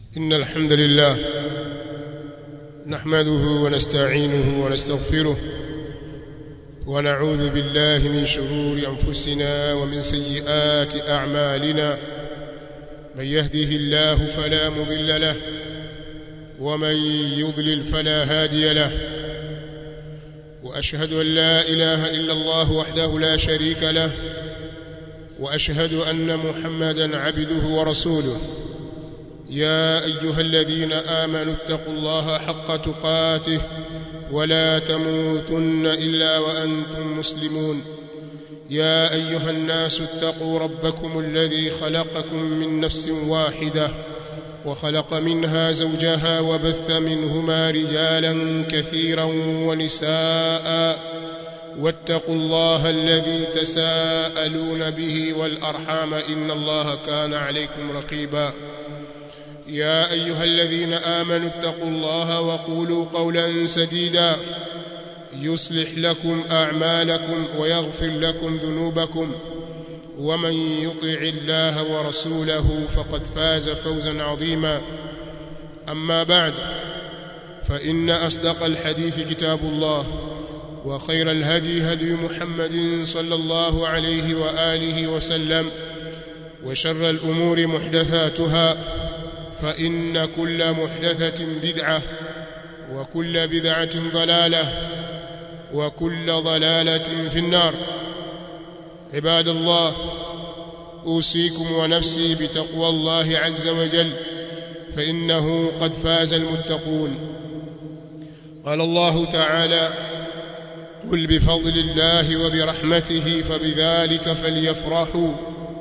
إن الحمد لله نحمده ونستعينه ونستغفره ونعوذ بالله من شرور أنفسنا ومن سيئات أعمالنا من يهده الله فلا مضل له ومن يضلل فلا هادي له وأشهد أن لا إله إلا الله وحده لا شريك له وأشهد أن محمدا عبده ورسوله يا أيها الذين آمنوا اتقوا الله حق تقاته ولا تموتن إلا وأنتم مسلمون يا أيها الناس اتقوا ربكم الذي خلقكم من نفس واحدة وخلق منها زوجها وبث منهما رجالا كثيرا ونساء واتقوا الله الذي تساءلون به والأرحام إن الله كان عليكم رقيبا يا أيها الذين آمنوا اتقوا الله وقولوا قولا سديدا يصلح لكم أعمالكم ويغفر لكم ذنوبكم ومن يطع الله ورسوله فقد فاز فوزا عظيما أما بعد فإن أصدق الحديث كتاب الله وخير الهدي هدي محمد صلى الله عليه وآله وسلم وشر الأمور محدثاتها فإن كل محدثة بدعة وكل بدعة ضلالة وكل ضلالة في النار عباد الله أوصيكم ونفسي بتقوى الله عز وجل فإنه قد فاز المتقون قال الله تعالى قل بفضل الله وبرحمته فبذلك فليفرحوا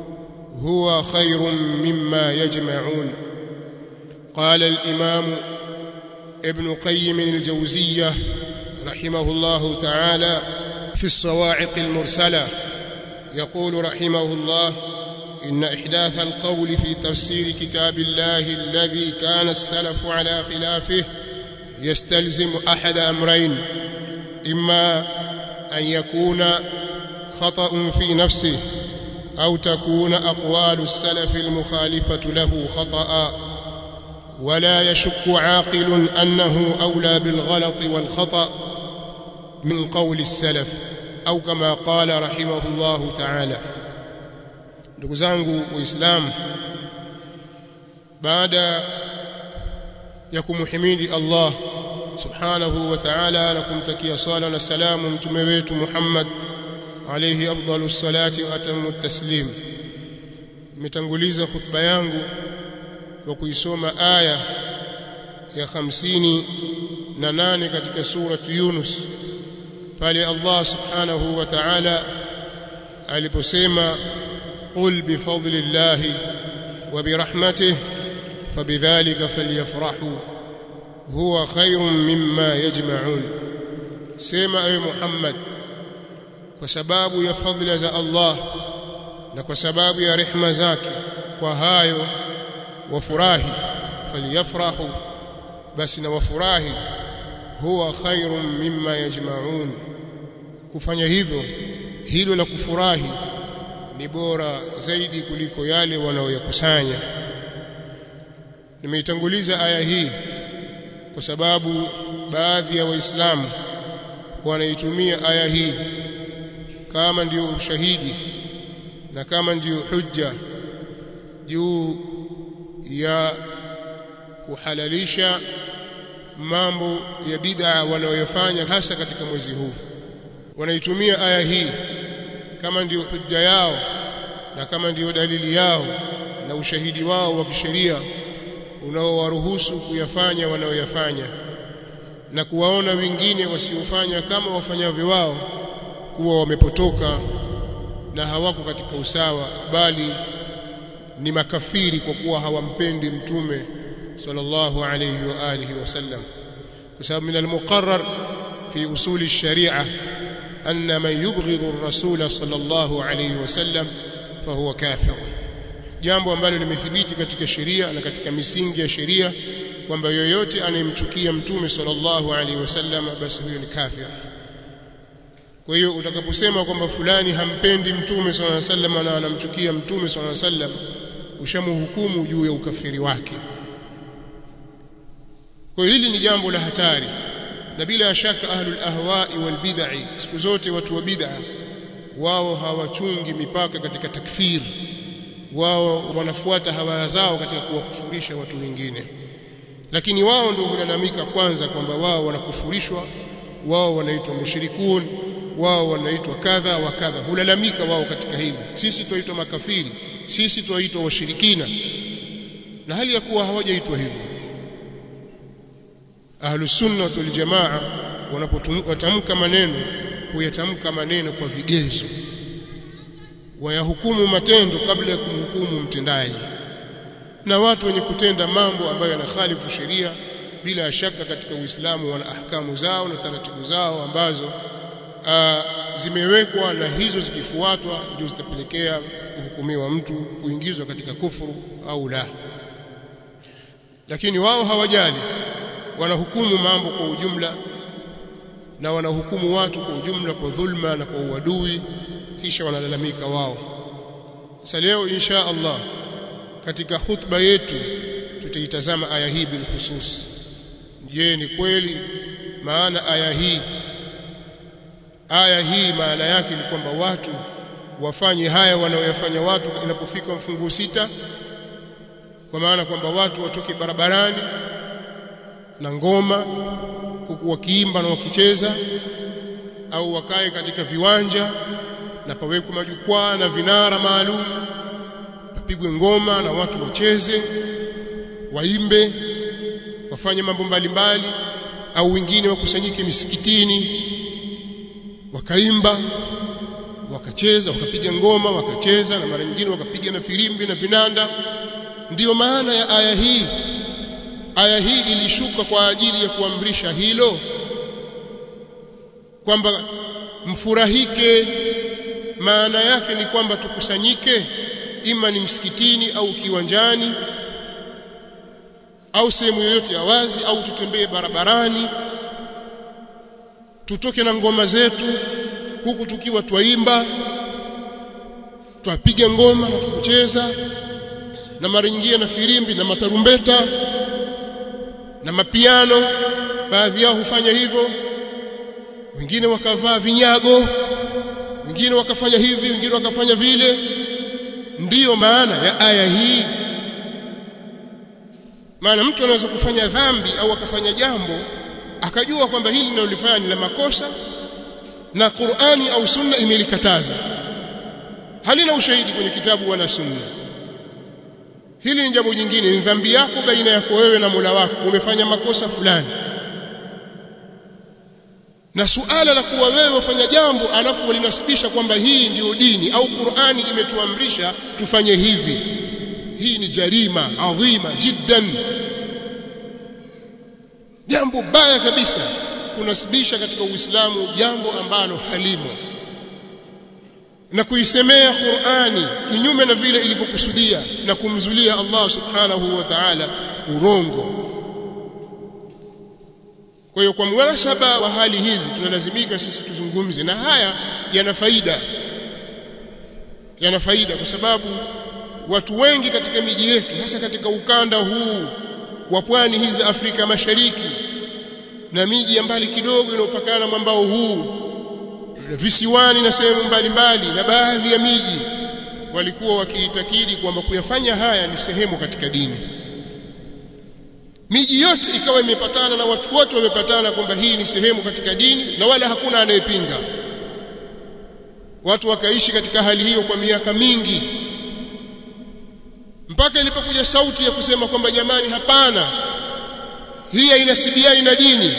هو خير مما يجمعون قال الإمام ابن قيم الجوزية رحمه الله تعالى في الصواعق المرسلة يقول رحمه الله إن إحداث القول في تفسير كتاب الله الذي كان السلف على خلافه يستلزم أحد أمرين إما أن يكون خطأ في نفسه أو تكون أقوال السلف المخالفة له خطأ ولا يشك عاقل أنه أولى بالغلط والخطأ من قول السلف أو كما قال رحمه الله تعالى ndugu zangu waislamu baada ya kumhimidi Allah subhanahu wa ta'ala na kumtakia swala na salamu mtume wetu Muhammad alayhi afdalus salati wa atamu taslim nimetanguliza khutba yangu kwa kuisoma aya ya hamsini na nane katika suratu Yunus pale Allah subhanahu wa ta'ala aliposema qul bifadlillahi wa birahmatihi fabidhalika falyafrahu huwa khayrun mimma yajma'un sema ewe Muhammad kwa sababu ya fadhila za Allah na kwa sababu ya rehma zake kwa hayo wafurahi falyafrahu basi na wafurahi huwa khairun mimma yajma'un kufanya hivyo hilo la kufurahi ni bora zaidi kuliko yale wanaoyakusanya nimeitanguliza aya hii kwa sababu baadhi ya waislamu wanaitumia aya hii kama ndiyo ushahidi na kama ndiyo hujja juu ya kuhalalisha mambo ya bid'a wanayofanya hasa katika mwezi huu wanaitumia aya hii kama ndiyo hujja yao na kama ndiyo dalili yao na ushahidi wao wa kisheria unaowaruhusu kuyafanya wanaoyafanya na kuwaona wengine wasiofanya kama wafanyavyo wao kuwa wamepotoka na hawako katika usawa bali ni makafiri kwa kuwa hawampendi mtume sallallahu alayhi wa alihi wasallam kwa sababu min almuqarrar fi usul ash-shari'a anna man yubghidhu ar-rasul sallallahu alayhi wasallam fahuwa kafir jambo ambalo limethibiti katika sheria na katika misingi ya sheria kwamba yoyote anayemchukia mtume sallallahu alaihi wasallam basi huyo ni kafir kwa hiyo utakaposema kwamba fulani hampendi mtume sallallahu alaihi wasallam na anamchukia mtume sallallahu alaihi wasallam ushamhukumu juu ya ukafiri wake kwa hiyo hili ni jambo la hatari na bila shaka ahlul ahwa'i wal bid'i siku zote watu wa bid'a wao hawachungi mipaka katika takfir wao wanafuata hawa zao katika kuwakufurisha watu wengine lakini wao ndio hulalamika kwanza kwamba wao wanakufurishwa wao wanaitwa mushrikun wao wanaitwa kadha wa kadha hulalamika wao katika hili sisi tuaitwa makafiri sisi tuaitwa washirikina na hali ya kuwa hawajaitwa hivyo ahlus sunnah wal jamaa wanapotamka maneno huyatamka maneno kwa vigezo wayahukumu matendo kabla ya kumhukumu mtendaji na watu wenye kutenda mambo ambayo yanakhalifu sheria bila shaka katika Uislamu wana ahkamu zao na taratibu zao ambazo aa, zimewekwa na hizo zikifuatwa ndio zitapelekea kuhukumiwa mtu kuingizwa katika kufuru au la lakini wao hawajali wanahukumu mambo kwa ujumla na wanahukumu watu kwa ujumla kwa dhulma na kwa uadui kisha wanalalamika wao sasa leo insha Allah katika khutba yetu tutaitazama aya hii bil khusus je ni kweli maana aya hii aya hii maana yake ni kwamba watu wafanye haya wanaoyafanya watu inapofika mfungu sita kwa maana kwamba watu watoke barabarani na ngoma huku wakiimba na wakicheza au wakae katika viwanja na pawekwe majukwaa na vinara maalum papigwe ngoma na watu wacheze waimbe wafanye mambo mbalimbali au wengine wakusanyike misikitini wakaimba wakacheza wakapiga ngoma wakacheza na mara nyingine wakapiga na firimbi na vinanda ndiyo maana ya aya hii aya hii ilishuka kwa ajili ya kuamrisha hilo kwamba mfurahike maana yake ni kwamba tukusanyike ima ni msikitini au kiwanjani au sehemu yoyote ya wazi au tutembee barabarani tutoke na ngoma zetu huku tukiwa twaimba twapiga ngoma na tukucheza na mara nyingine na firimbi na matarumbeta na mapiano baadhi yao hufanya hivyo wengine wakavaa vinyago wengine wakafanya hivi wengine wakafanya vile ndiyo maana ya aya hii maana mtu anaweza kufanya dhambi au akafanya jambo akajua kwamba hili linalolifanya ni la makosa na Qur'ani au Sunna imelikataza halina ushahidi kwenye kitabu wala Sunna hili ni jambo jingine ni dhambi yako baina yako wewe na Mola wako umefanya makosa fulani na suala la kuwa wewe wafanya jambo alafu walinasibisha kwamba hii ndiyo dini au Qur'ani imetuamrisha tufanye hivi hii ni jarima adhima jiddan jambo baya kabisa kunasibisha katika Uislamu jambo ambalo halimo na kuisemea Qur'ani kinyume na vile ilivyokusudia na kumzulia Allah subhanahu wa ta'ala urongo kwa hiyo kwa munasaba wa hali hizi tunalazimika sisi tuzungumze na haya yana faida yana faida kwa sababu watu wengi katika miji yetu hasa katika ukanda huu wa pwani hizi Afrika Mashariki na miji ya mbali kidogo inayopakana mwambao huu visiwani na sehemu mbalimbali na baadhi ya miji walikuwa wakiitakidi kwamba kuyafanya haya ni sehemu katika dini miji yote ikawa imepatana na watu wote wamepatana kwamba hii ni sehemu katika dini na wala hakuna anayepinga watu wakaishi katika hali hiyo kwa miaka mingi mpaka ilipokuja sauti ya kusema kwamba jamani hapana hii hainasibiani na dini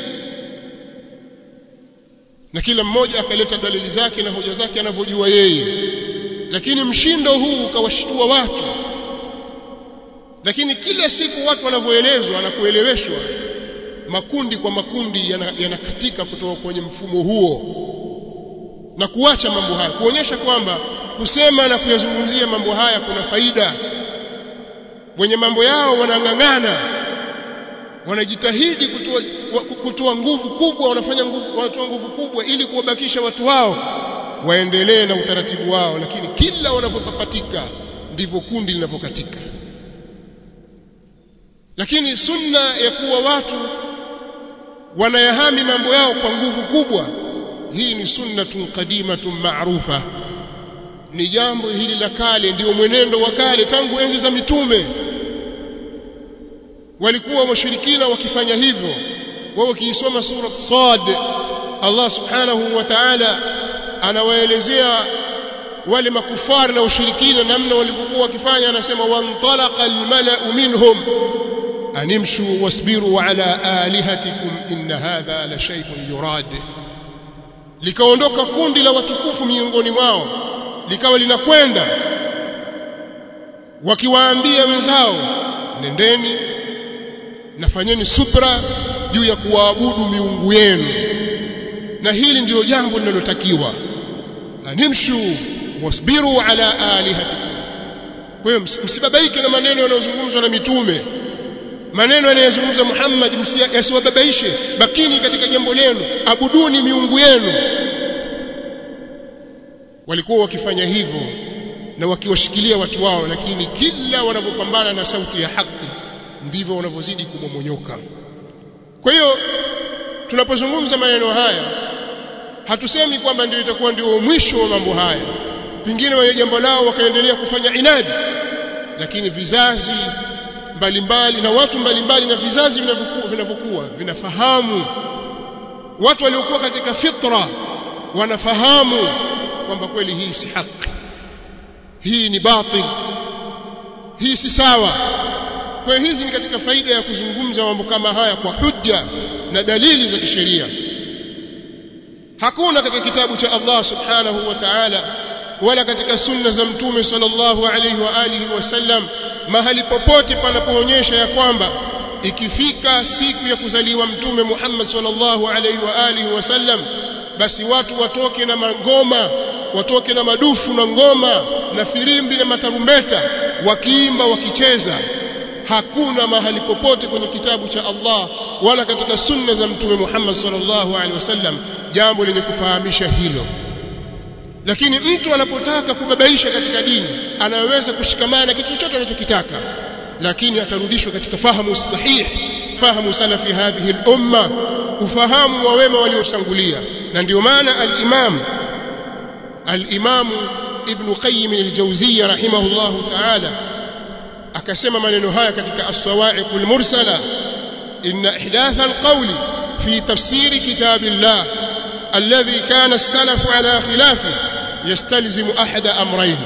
na kila mmoja akaleta dalili zake na hoja zake anavyojua yeye lakini mshindo huu ukawashtua watu lakini kila siku watu wanavyoelezwa na kueleweshwa makundi kwa makundi yanakatika yana kutoka kwenye mfumo huo na kuacha mambo haya kuonyesha kwamba kusema na kuyazungumzia mambo haya kuna faida wenye mambo yao wanang'ang'ana wanajitahidi kutoa kutoa nguvu kubwa wanafanya nguvu wanatoa nguvu kubwa ili kuwabakisha watu wao waendelee na utaratibu wao lakini kila wanapopapatika ndivyo kundi linavyokatika lakini sunna ya kuwa watu wanayahami mambo yao kwa nguvu kubwa hii ni sunnatun qadimatun ma'rufa ni jambo hili la kale ndio mwenendo wa kale tangu enzi za mitume walikuwa washirikina wakifanya hivyo wao kiisoma sura Sad Allah subhanahu wa ta'ala anawaelezea wale makufari na ushirikina namna walivyokuwa wakifanya anasema wantalaqa almala'u minhum animshu wasbiru ala alihatikum inna hadha la shay'un yurad likaondoka kundi la watukufu miongoni mwao likawa linakwenda wakiwaambia wenzao nendeni nafanyeni subra juu ya kuwaabudu miungu yenu na hili ndiyo jambo linalotakiwa animshu wasbiru ala alihatikum kwa hiyo msibabaike na maneno yanayozungumzwa na mitume maneno yanayozungumza Muhammad yasiwababaishe bakini katika jambo lenu abuduni miungu yenu walikuwa wakifanya hivyo na wakiwashikilia watu wao lakini kila wanapopambana na sauti ya haki ndivyo wanavyozidi kumomonyoka kwa hiyo tunapozungumza maneno haya hatusemi kwamba ndio itakuwa ndio mwisho wa mambo haya pengine wenye jambo lao wakaendelea kufanya inadi lakini vizazi mbalimbali na watu mbalimbali na vizazi vinavyokuwa vinavyokuwa vinafahamu watu waliokuwa katika fitra wanafahamu kwamba kweli hii si haki hii ni batil hii si sawa kwa hizi ni katika faida ya kuzungumza mambo kama haya kwa hujja na dalili za kisheria hakuna katika kitabu cha Allah subhanahu wa ta'ala wala katika sunna za mtume sallallahu alayhi wa alihi wasallam mahali popote panapoonyesha ya kwamba ikifika siku ya kuzaliwa mtume Muhammad sallallahu alayhi wa alihi wasallam basi watu watoke na mangoma watoke na madufu na ngoma na firimbi na matarumbeta wakiimba wakicheza hakuna mahali popote kwenye kitabu cha Allah wala katika sunna za mtume Muhammad sallallahu alaihi wasallam jambo lenye kufahamisha hilo lakini mtu anapotaka kubabaisha katika dini anaweza kushikamana kitu chochote anachokitaka lakini atarudishwa katika fahamu sahihi fahamu salafi hadhihi al-umma ufahamu wa wema waliotangulia na ndio maana al-imam al-imam ibn qayyim al-jawziyya rahimahullahu ta'ala akasema maneno haya katika as-sawa'iq al-mursala inna ihdath al-qawli fi tafsir kitabillah alladhi kana as-salaf ala khilafi yastalzimu ahada amrayn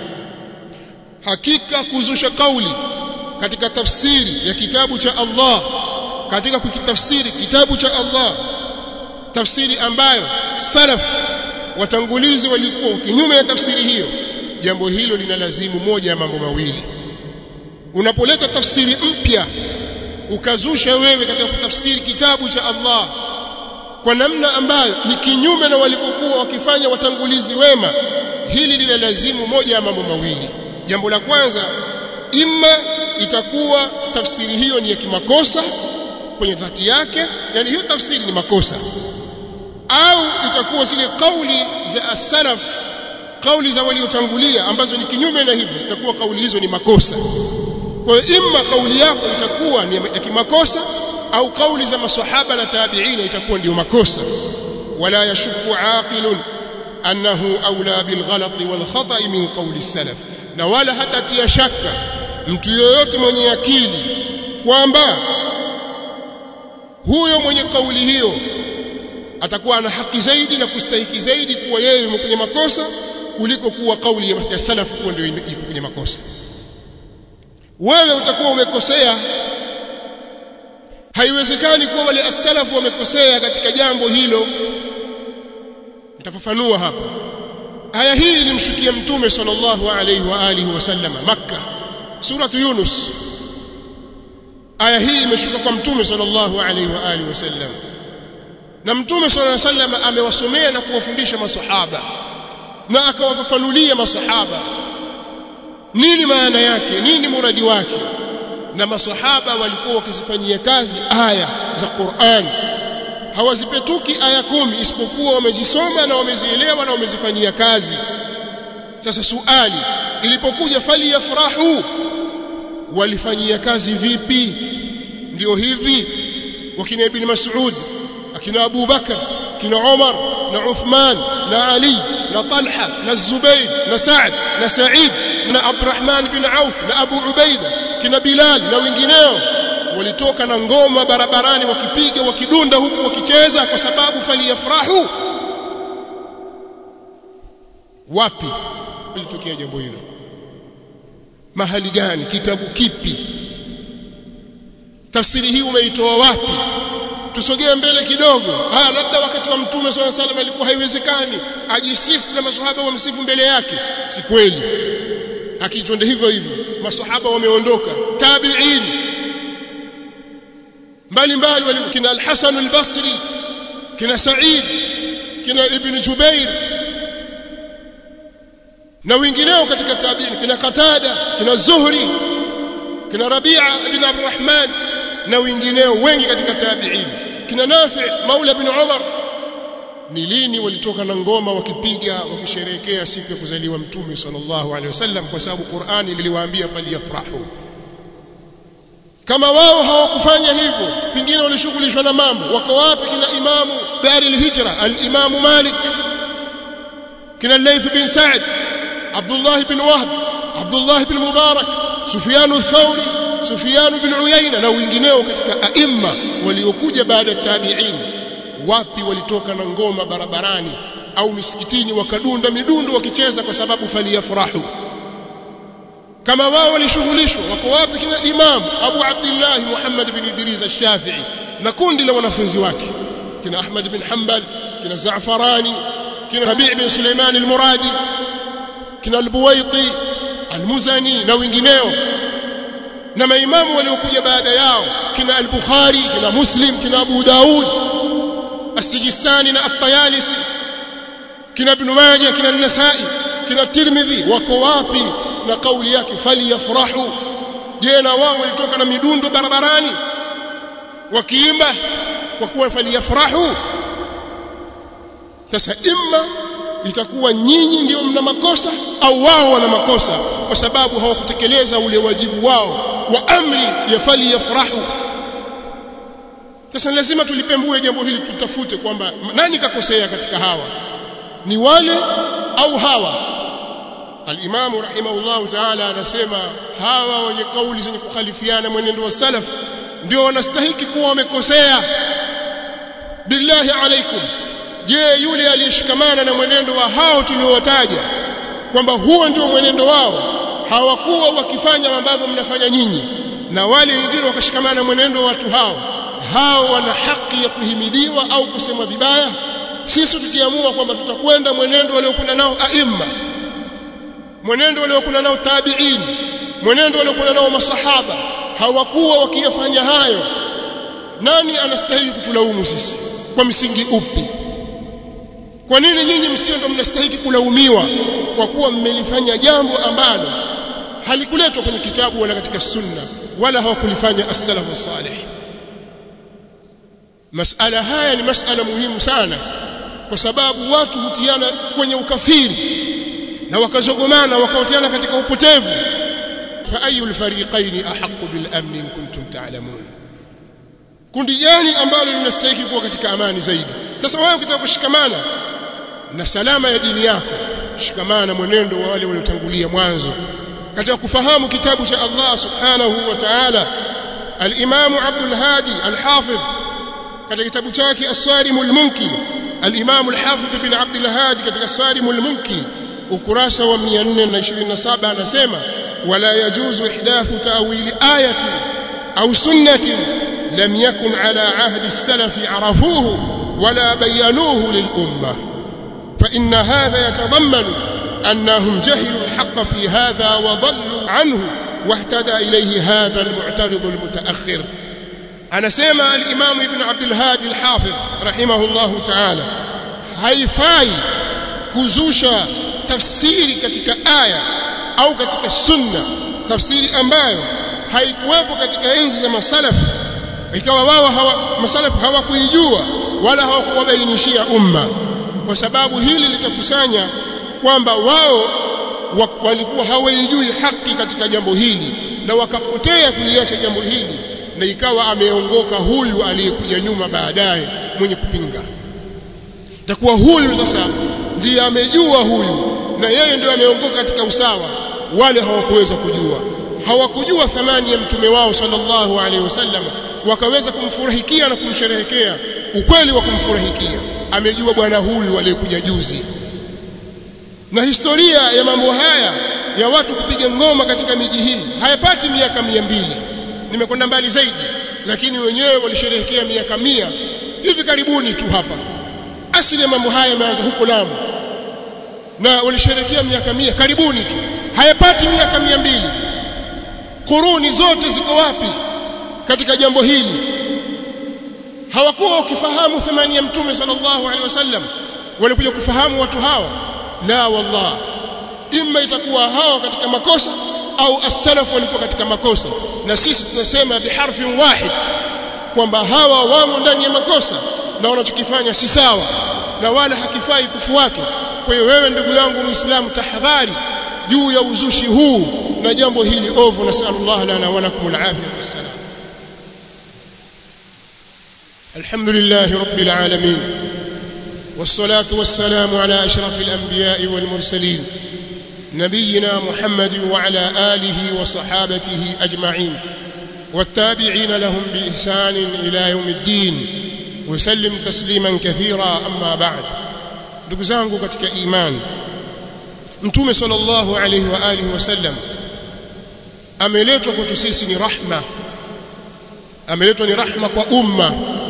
hakika kuzusha kauli katika tafsiri ya kitabu cha Allah katika kukitafsiri kitabu cha Allah tafsiri ambayo salaf watangulizi walikuwa kinyume na tafsiri hiyo jambo hilo linalazimu moja ya mambo mawili unapoleta tafsiri mpya ukazusha wewe katika kutafsiri kitabu cha Allah kwa namna ambayo ni kinyume na walipokuwa wakifanya watangulizi wema hili linalazimu moja ya mambo mawili jambo la kwanza imma itakuwa tafsiri hiyo ni ya kimakosa kwenye dhati yake yani hiyo tafsiri ni makosa au itakuwa zile kauli za as-salaf kauli za waliotangulia ambazo ni kinyume na hivyo zitakuwa kauli hizo ni makosa kwa hiyo imma kauli yako itakuwa ni ya kimakosa au kauli za maswahaba na tabi'ina itakuwa ndio makosa wala yashku aqilun annahu aula bil ghalati wal khata'i min qawli salaf na wala hatatia shaka mtu yoyote mwenye akili kwamba huyo mwenye kauli hiyo atakuwa ana haki zaidi na kustahiki zaidi kuwa yeye kwenye makosa kuliko kuwa kauli ya salaf kuwa ndio iko kwenye makosa wewe utakuwa umekosea haiwezekani kuwa wale as-salafu wamekosea katika jambo hilo nitafafanua hapa aya hii ilimshukia mtume sallallahu alayhi wa alihi wasallam makka suratu yunus aya hii imeshuka kwa mtume sallallahu alayhi wa alihi wasallam na mtume sallallahu alayhi wasallam amewasomea na kuwafundisha masahaba na akawafafanulia masahaba nini maana yake nini muradi wake na masahaba walikuwa wakizifanyia kazi aya za Qur'an hawazipetuki aya kumi isipokuwa wamezisoma na wamezielewa na wamezifanyia kazi sasa suali ilipokuja fali yafrahu walifanyia kazi vipi ndio hivi wakina ibn Mas'ud akina Abu Bakar kina Umar na Uthman na Ali na Talha na Zubair na Sa'd na Sa'id na Abdurrahman bin Auf na Abu Ubaida kina Bilal na wengineo walitoka na ngoma barabarani wakipiga wakidunda huku wakicheza kwa sababu faliyafrahu wapi ilitokea jambo hilo mahali gani kitabu kipi tafsiri hii umeitoa wapi tusogee mbele kidogo haya labda wakati wa mtume swalla salam alikuwa haiwezekani ajisifu na maswahaba wamsifu mbele yake si kweli akichonde hivyo hivyo maswahaba wameondoka tabi'in mbalimbali kina al-Hasan al-Basri kina Sa'id kina Ibn Jubair na wengineo katika tabi'in kina Qatada kina Zuhri kina Rabi'a ibn Abdurrahman na wengineo wengi katika tabi'in kina Nafi' Maula ibn Umar ni lini walitoka na ngoma wakipiga wakisherehekea siku ya kuzaliwa mtume sallallahu alaihi wasallam kwa sababu Qur'ani iliwaambia faliyafrahu kama wao hawakufanya hivyo pingine walishughulishwa na mambo wako wapi kina imamu dari al-hijra al-imamu Malik kina Layth bin Sa'd Abdullah bin Wahb Abdullah bin Mubarak Sufyan al-Thawri Sufyan bin Uyayna na wengineo katika aima waliokuja baada ya tabi'in wapi walitoka na ngoma barabarani au misikitini wakadunda midundo wakicheza kwa sababu faliyafrahu kama wao walishughulishwa wako wapi kina Imam Abu Abdullah Muhammad bin Idris al-Shafi'i na kundi la wanafunzi wake kina Ahmad bin Hanbal kina Za'farani kina Rabi' bin Sulaiman al-Muradi kina al-Buwaiti al-Muzani na wengineo na maimamu waliokuja baada yao kina al-Bukhari kina Muslim kina Abu Daud as-Sijistani na at-Tayalisi kina Ibn Majah kina an-Nasa'i kina Tirmidhi wako wapi na kauli yake faliyafrahu je na wao walitoka na midundo barabarani wakiimba kwa kuwa faliyafrahu sasa imma itakuwa nyinyi ndio mna makosa au wao wana makosa kwa sababu hawakutekeleza ule wajibu wao wa amri ya faliyafrahu sasa lazima tulipembue jambo hili tutafute kwamba nani kakosea katika hawa ni wale au hawa Al-Imam rahimahullah ta'ala anasema hawa wenye kauli zenye kukhalifiana mwenendo wa salaf ndio wanastahiki kuwa wamekosea billahi alaikum je yule aliyeshikamana na mwenendo wa hao tuliowataja kwamba huo ndio mwenendo wao hawakuwa wakifanya ambavyo mnafanya nyinyi na wale wengine wakashikamana na mwenendo wa watu hao hao wana haki ya kuhimidiwa au kusema vibaya sisi tukiamua kwamba tutakwenda mwenendo waliokwenda nao aimma mwenendo waliokuwa nao tabi'in mwenendo waliokuwa nao masahaba hawakuwa wakiyafanya hayo nani anastahili kutulaumu sisi kwa msingi upi kwa nini nyinyi msio ndo mnastahili kulaumiwa kwa kuwa mmelifanya jambo ambalo halikuletwa kwenye kitabu wala katika sunna wala hawakulifanya as-salafu salih masala haya ni masala muhimu sana kwa sababu watu hutiana kwenye ukafiri na wakazogomana wakaotiana katika upotevu fa ayul fariqaini ahqqu bil amn in kuntum ta'lamun kundi gani ambalo linastahili kuwa katika amani zaidi sasa wewe ukitaka kushikamana na salama ya dini yako shikamana na mwenendo wa wale waliotangulia mwanzo katika kufahamu kitabu cha Allah subhanahu wa ta'ala al-Imam Abdul Hadi al-Hafidh katika kitabu chake As-Sarim al-Munki al-Imam al-Hafidh bin Abdul Hadi katika As-Sarim al-Munki ukurasa wa 427 anasema wala yajuzu ihdathu ta'wili ayati au sunnatin lam yakun ala ahdi as-salaf arafuhu wala bayanuhu lil ummah fa inna hadha yatadammanu أنهم جهلوا الحق في هذا وضلوا عنه واهتدى إليه هذا المعترض المتأخر أنا سيما الإمام ابن عبد الهادي الحافظ رحمه الله تعالى haifai kuzusha tafsiri katika aya au katika sunna tafsiri ambayo haikuwepo katika enzi za masalaf ikawa wao hawa masalaf hawakuijua wala hawakuwabainishia umma kwa sababu hili litakusanya kwamba wao walikuwa hawaijui haki katika jambo hili na wakapotea kuliacha jambo hili na ikawa ameongoka huyu aliyekuja nyuma baadaye mwenye kupinga takuwa huyu sasa ndiye amejua huyu na yeye ndio ameongoka katika usawa wale hawakuweza kujua hawakujua thamani ya mtume wao sallallahu alaihi wasallam wakaweza kumfurahikia na kumsherehekea ukweli wa kumfurahikia amejua bwana huyu aliyekuja juzi na historia ya mambo haya ya watu kupiga ngoma katika miji hii hayapati miaka mia mbili nimekwenda mbali zaidi lakini wenyewe walisherehekea miaka mia hivi karibuni tu hapa asili ya mambo haya yameanza huko Lamu na walisherehekea miaka mia karibuni tu hayapati miaka mia mbili kuruni zote ziko wapi katika jambo hili hawakuwa wakifahamu thamani ya mtume sallallahu alaihi wasallam walikuja kufahamu watu hawa la wallah imma itakuwa hawa katika makosa au as-salaf walikuwa katika makosa na sisi tunasema biharfin wahid kwamba hawa wamo ndani ya makosa na wanachokifanya si sawa na wala hakifai kufuatwa kwa hiyo wewe ndugu yangu muislamu tahadhari juu ya uzushi huu na jambo hili ovu nasallallahu lana wa lakum alafiyah wassalam alhamdulillah rabbil alamin والصلاه والسلام على اشرف الانبياء والمرسلين نبينا محمد وعلى اله وصحابته اجمعين والتابعين لهم باحسان الى يوم الدين وسلم تسليما كثيرا اما بعد ndugu zangu katika imani mtume sallallahu alayhi wa alihi wasallam ameletwa kwetu sisi ni rahma ameletwa ni rahma kwa umma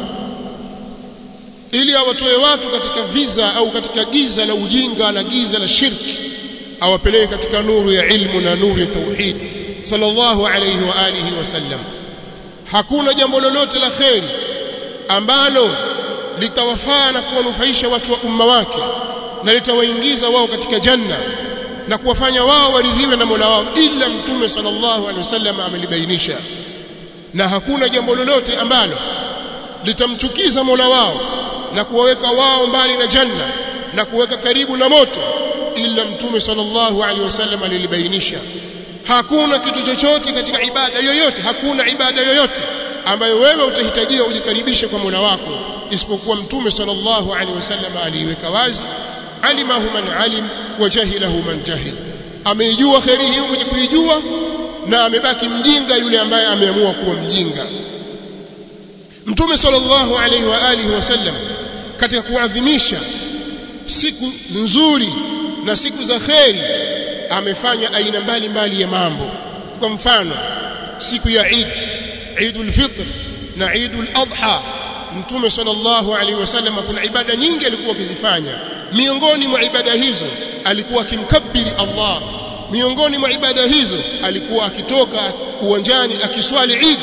ili awatoe watu katika viza au katika giza la ujinga na giza la shirki awapeleke katika nuru ya ilmu na nuru ya tauhid sallallahu alayhi wa alihi wasallam hakuna jambo lolote la kheri ambalo litawafaa na kuwanufaisha watu wa umma wake na litawaingiza wao katika janna na kuwafanya wao waridhiwe na Mola wao ila mtume sallallahu alaihi wasallam amelibainisha na hakuna jambo lolote ambalo litamchukiza Mola wao na kuwaweka wao mbali na janna na kuweka karibu na moto ila mtume sallallahu alaihi wasallam alilibainisha hakuna kitu chochote katika ibada yoyote hakuna ibada yoyote ambayo wewe utahitajia ujikaribishe kwa Mola wako isipokuwa mtume sallallahu alaihi wasallam aliiweka wazi alimahu man alim wa jahilahu man jahil ameijua khairi hiyo mwenye kuijua na amebaki mjinga yule ambaye ameamua kuwa mjinga mtume sallallahu alaihi wa alihi wasallam katika kuadhimisha siku nzuri na siku za kheri amefanya aina mbalimbali ya mambo kwa mfano siku ya Eid Eidul Fitr na Eidul Adha Mtume sallallahu alaihi wasallam kuna ibada nyingi alikuwa akizifanya miongoni mwa ibada hizo alikuwa akimkabiri Allah miongoni mwa ibada hizo alikuwa akitoka uwanjani akiswali Eid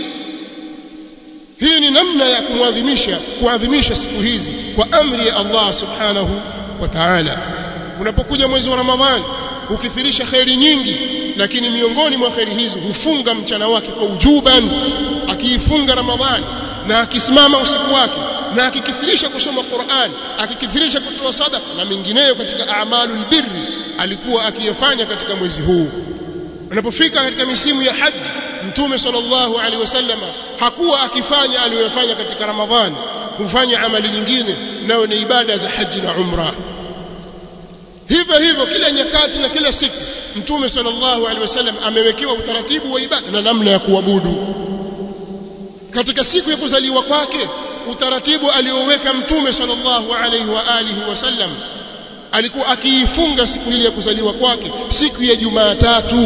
hii ni namna ya kumwadhimisha kuadhimisha siku hizi kwa amri ya Allah subhanahu wa ta'ala unapokuja mwezi wa Ramadhani ukithirisha khairi nyingi lakini miongoni mwa khairi hizo hufunga mchana wake kwa ujuban akiifunga Ramadhani na akisimama usiku wake na akikithirisha kusoma Qur'an akikithirisha kutoa sadaka na mengineyo katika a'malul birri alikuwa akiyafanya katika mwezi huu unapofika katika misimu ya haji mtume sallallahu alaihi wasallam hakuwa akifanya aliyofanya katika Ramadhani kufanya amali nyingine nayo ni ibada za haji na umra hivyo hivyo kila nyakati na kila siku mtume sallallahu alaihi wasallam amewekewa utaratibu wa ibada na namna ya kuabudu katika siku ya kuzaliwa kwake utaratibu alioweka mtume sallallahu alaihi wa alihi wasallam alikuwa akiifunga siku ile ya kuzaliwa kwake siku ya Jumatatu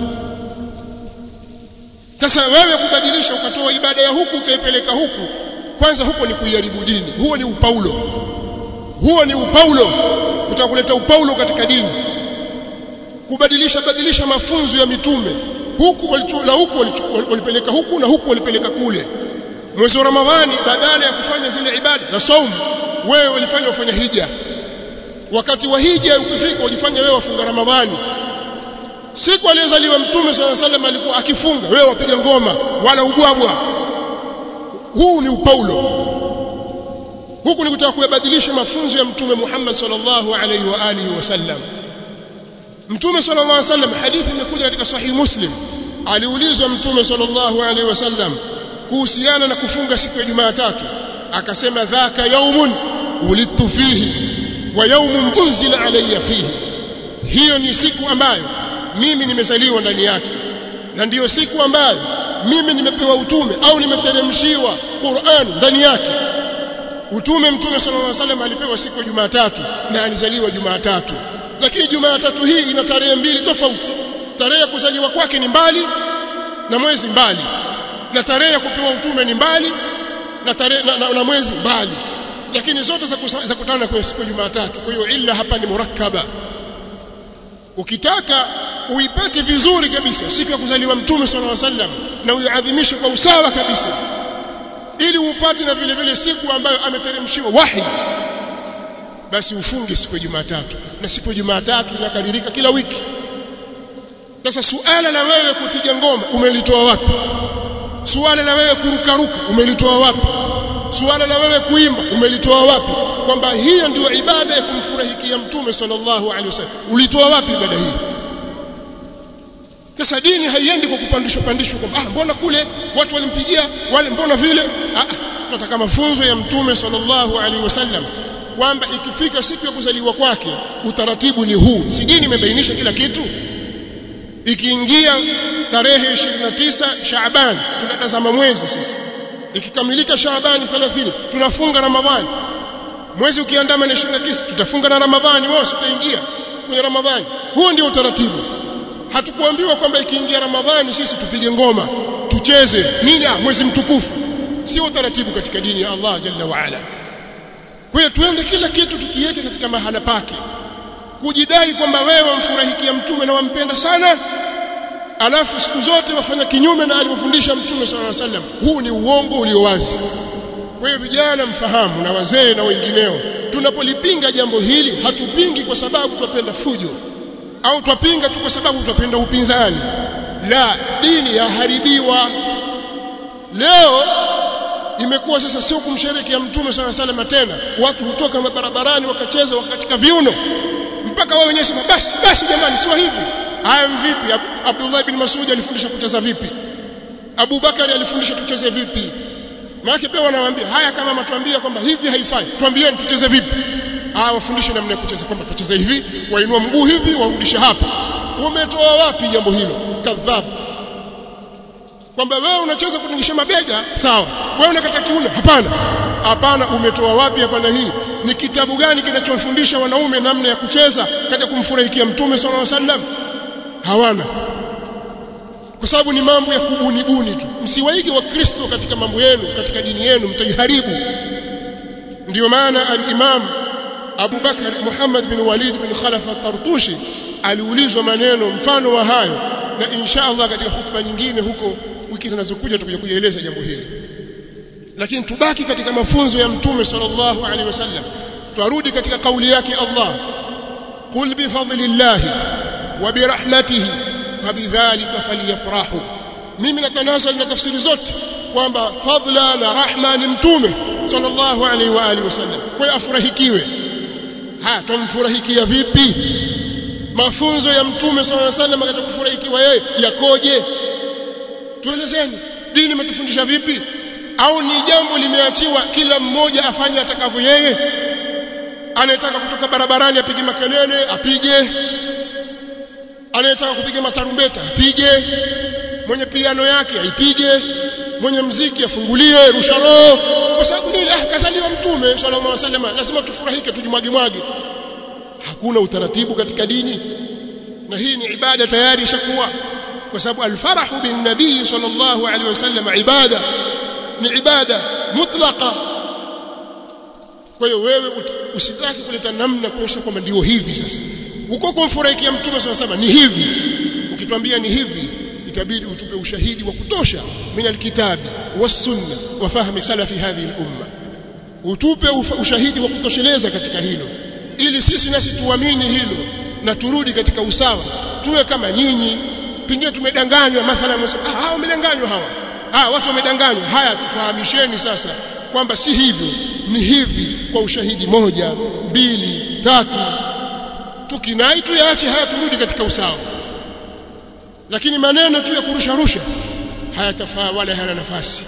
sasa wewe kubadilisha ukatoa ibada ya huku ukaipeleka huku kwanza huko ni kuiharibu dini huo ni upaulo huo ni upaulo utakuleta upaulo katika dini kubadilisha badilisha mafunzo ya mitume huku na huku walipeleka huku na huku walipeleka kule mwezi wa ramadhani badala ya kufanya zile ibada za saumu wewe ulifanya ufanya hija wakati wa hija ukifika ujifanya wewe wafunga ramadhani siku aliyozaliwa mtume swalla sallam alikuwa akifunga wewe wapiga ngoma wala ubwabwa huu ni upaulo huku ni kutaka kuyabadilisha mafunzo ya mtume Muhammad sallallahu alaihi wa alihi wasallam mtume sallallahu alaihi wasallam hadithi imekuja katika sahih muslim aliulizwa mtume sallallahu alaihi wasallam kuhusiana na kufunga siku ya Jumatatu akasema dhaka yaumun ulidtu fihi wa yaumun unzila alayya fihi hiyo ni siku ambayo mimi nimezaliwa ndani yake na ndiyo siku ambayo mimi nimepewa utume au nimeteremshiwa Qur'an ndani yake utume mtume sallallahu alaihi wasallam alipewa siku ya Jumatatu na alizaliwa Jumatatu lakini Jumatatu hii ina tarehe mbili tofauti tarehe ya kuzaliwa kwake ni mbali na mwezi mbali na tarehe ya kupewa utume ni mbali na tarehe na, na, na mwezi mbali lakini zote za, za kutana kwenye siku ya Jumatatu kwa hiyo illa hapa ni murakkaba ukitaka uipate vizuri kabisa siku ya kuzaliwa mtume sallallahu alaihi wasallam na uiadhimishe kwa usawa kabisa ili upate na vile vile siku ambayo ameteremshiwa wahi basi ufunge siku ya Jumatatu na siku ya Jumatatu inakadirika kila wiki sasa suala la wewe kupiga ngoma umelitoa wapi suala la wewe kurukaruka umelitoa wapi suala la wewe kuimba umelitoa wapi kwamba hiyo ndio ibada ya kumfurahikia mtume sallallahu alaihi wasallam ulitoa wapi ibada hii sasa dini haiendi kwa kupandishwa pandishwa kwamba ah mbona kule watu walimpigia wale mbona vile ah tunataka mafunzo ya mtume sallallahu alaihi wasallam kwamba ikifika siku ya kuzaliwa kwake utaratibu ni huu si dini imebainisha kila kitu ikiingia tarehe 29 Shaaban tunatazama mwezi sisi ikikamilika Shaaban 30 tunafunga Ramadhani mwezi ukiandama na 29 tutafunga na Ramadhani wao sitaingia kwenye Ramadhani huo ndio utaratibu hatukuambiwa kwamba ikiingia Ramadhani sisi tupige ngoma tucheze nini ah mwezi mtukufu sio utaratibu katika dini ya Allah jalla wa ala kwa hiyo tuende kila kitu tukiweke katika mahala pake kujidai kwamba wewe wamfurahikia mtume na wampenda sana alafu siku zote wafanya kinyume na alivyofundisha mtume sallallahu alaihi wasallam huu ni uongo ulio wazi kwa hiyo vijana mfahamu na wazee na wengineo tunapolipinga jambo hili hatupingi kwa sababu twapenda fujo au twapinga tu kwa sababu twapenda upinzani la dini yaharibiwa leo imekuwa sasa sio kumsherekea mtume swalla sallam tena watu hutoka barabarani wakacheza wakatika viuno mpaka wao wenyewe sema basi basi jamani sio hivi haya vipi Abdullah bin Mas'ud alifundisha kucheza vipi Abu Bakari alifundisha tucheze vipi maana pia wanawaambia haya kama matuambia kwamba hivi haifai tuambieni tucheze vipi ah wafundishe namna ya kucheza kwamba tucheze hivi wainua mguu hivi warudishe hapa umetoa wapi jambo hilo kadhab kwamba wewe unacheza kutingisha mabega sawa wewe unakata kiuno hapana hapana umetoa wapi hapana hii ni kitabu gani kinachofundisha wanaume namna ya kucheza katika kumfurahikia mtume sallallahu alaihi wasallam hawana kwa sababu ni mambo ya kubunibuni tu msiwaige wakristo katika mambo yenu katika dini yenu mtaiharibu ndio maana al-Imam Abu Bakar Muhammad bin Walid bin Khalaf at-Tartushi aliulizwa maneno mfano wa hayo na insha Allah katika hutuba nyingine huko wiki zinazokuja tutakuja kueleza jambo hili lakini tubaki katika mafunzo ya mtume sallallahu alaihi wasallam twarudi katika kauli yake Allah qul bi fadlillahi wa bi rahmatihi fabidhalika falyafrahu mimi natanasal na tafsiri zote kwamba fadla na rahma ni mtume sallallahu alaihi wa alihi wasallam kwa afurahikiwe ha tumfurahikia vipi mafunzo ya mtume sallallahu alaihi wasallam katika kufurahikiwa yeye yakoje tuelezeni dini imetufundisha vipi au ni jambo limeachiwa kila mmoja afanye atakavyo yeye anayetaka kutoka barabarani apige makelele apige anayetaka kupiga matarumbeta apige mwenye piano yake aipige mwenye mziki afungulie rusha roho kwa sababu nini ah kazaliwa mtume sallallahu alaihi wasallam lazima tufurahike tujimwage mwage hakuna utaratibu katika dini na hii ni ibada tayari ishakuwa kwa sababu alfarahu bin nabii sallallahu alaihi wasallam ibada ni ibada mutlaqa kwa hiyo wewe usitaki kuleta namna kuonyesha kwamba ndio hivi sasa uko kumfurahikia mtume sallallahu alaihi wasallam ni hivi ukitwambia ni hivi itabidi utupe ushahidi wa kutosha min alkitabi was-sunna wa fahmi salafi hadhihi al-umma utupe ushahidi wa kutosheleza katika hilo ili sisi nasi tuamini hilo na turudi katika usawa tuwe kama nyinyi pengine tumedanganywa mathalan ah hawa wamedanganywa hawa ah watu wamedanganywa haya tufahamisheni sasa kwamba si hivyo ni hivi kwa ushahidi moja mbili tatu tukinai tuyaache haya turudi katika usawa lakini maneno tu ya kurusha rusha hayatafaa wala hayana nafasi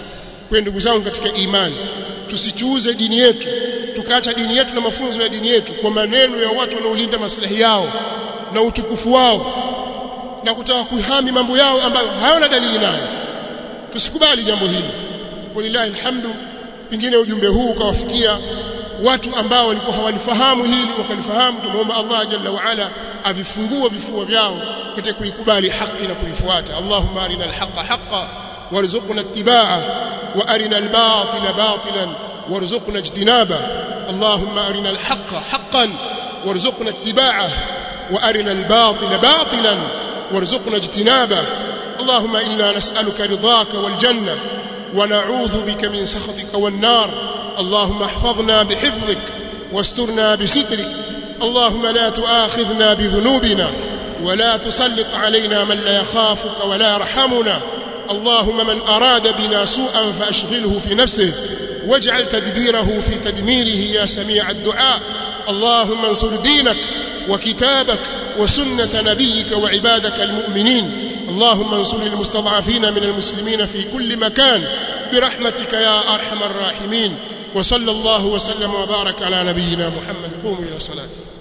kwa ndugu zangu katika imani tusichuuze dini yetu tukaacha dini yetu na mafunzo ya dini yetu kwa maneno ya watu wanaolinda maslahi yao na utukufu wao na kutaka kuhami mambo yao ambayo hayana dalili nayo tusikubali jambo hili walillahi alhamdu pengine ujumbe huu ukawafikia watu ambao walikuwa hawalifahamu hili wakalifahamu tumuomba Allah jalla wa ala avifungue vifua vyao katika kuikubali haki na kuifuata Allahumma arina alhaqa haqqan warzuqna ittiba'ah wa arina albatila batilan warzuqna ijtinaba Allahumma arina alhaqa haqqan warzuqna ittiba'ah wa arina albatila batilan warzuqna ijtinaba اللهم إنا نسألك رضاك والجنة ونعوذ بك من سخطك والنار اللهم احفظنا بحفظك واسترنا بسترك اللهم لا تؤاخذنا بذنوبنا ولا تسلط علينا من لا يخافك ولا يرحمنا اللهم من أراد بنا سوءا فأشغله في نفسه واجعل تدبيره في تدميره يا سميع الدعاء اللهم انصر دينك وكتابك وسنة نبيك وعبادك المؤمنين اللهم انصر المستضعفين من المسلمين في كل مكان برحمتك يا أرحم الراحمين وصلى الله وسلم وبارك على نبينا محمد قوموا إلى صلاته